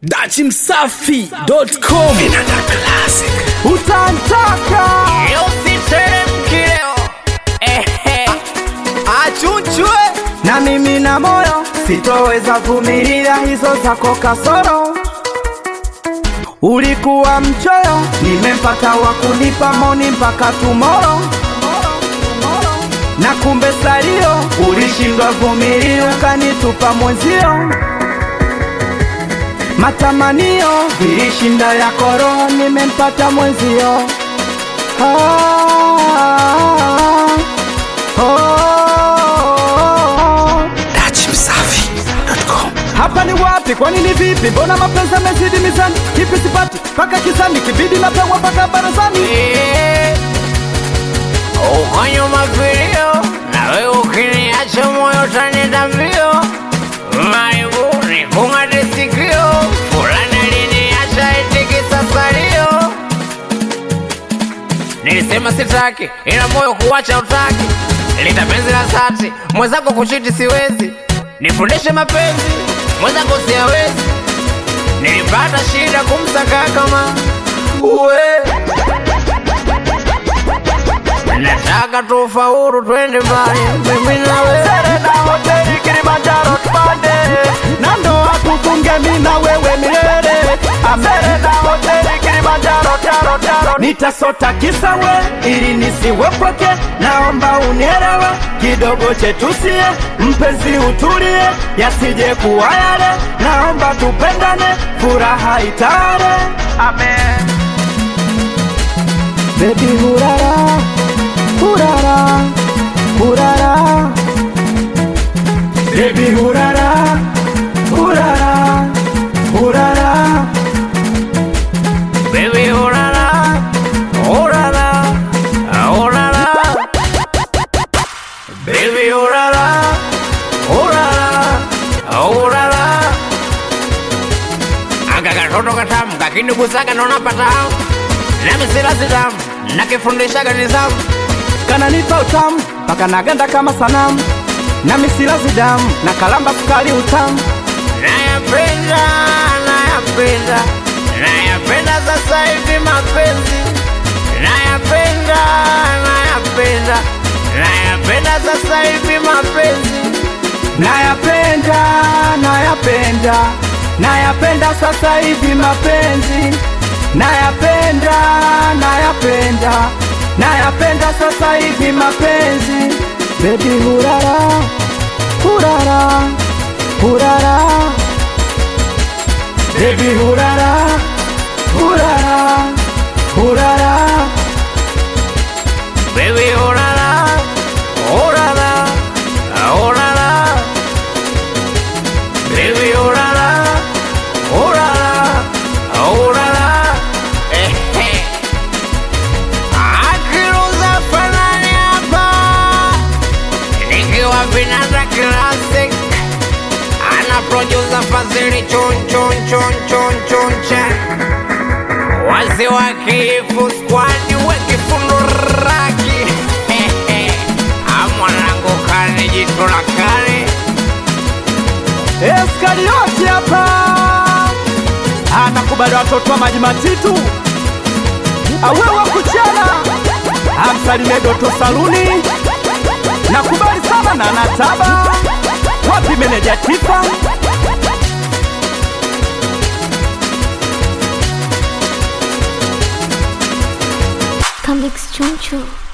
dachimsafi.com utantaka usiteremki leo ehe achunchwe na mimi na moyo sitoweza vumilia hizo zako kasoro ulikuwa mchoyo nimempata wa kunipa moni mpaka tumoro na kumbe salio ulishindwa vumilia ukanitupa mwenzio matamanio vilishinda ya koro nimempata mwenzio ah, oh. dachimsafi.com hapa ni wapi kwani ni vipi mbona mapenzi yamezidi mizani kipi sipati mpaka kisani kibidi napewa mpaka barazani uko nyuma vilio nawe ukiniacha moyo tanenda mbio maibu ni kung'ate sikio fulani aliniacha itikisa salio nilisema sitaki ila moyo kuwacha utaki lita penzi la sati mwenzako kuchiti siwezi nifundishe mapenzi mwenzako siawezi nilipata shida kumsaka kama uwe nataka tufaulu twende mbali mimi nawe Serena hoteli Kilimanjaro tupande na ndoa tufunge mimi na wewe milele Serena hoteli Kilimanjaro taro taro nitasota kisa we ili nisiwe pweke naomba unielewe kidogo chetusie mpenzi utulie yasije kuwa yale naomba tupendane furaha itare amen Baby hurara hurara hurara Baby hurara hurara hurara baby urara urara urara baby urara urara urara aka katoto katamu kakinigusaga naona patamu nami sila sitamu nakifundishaga nizamu kananipa utamu mpaka naganda kama sanamu na misila zidamu na kalamba sukari utamu nayapenda nayapenda nayapenda sasa hivi mapenzi nayapenda nayapenda nayapenda sasa hivi mapenzi nayapenda nayapenda nayapenda sasa hivi mapenzi nayapenda nayapenda nayapenda sasa hivi mapenzi bebi hurara hurara hurara bebi hurara hurara hurara baby orara orara orara baby orara orara orara ehe akiruza fanani hapa nikiwa vinanda classic ana producer fazili chon chon chon chon chon chon wazee wa kifu squad wekifundo raki amwanangu kane jitu la kale Eskarioti hapa anakubali watoto wa maji matitu awewa kuchana amsalimie Doto Saluni nakubali sana na nataba wapi meneja Tifa Come Choncho.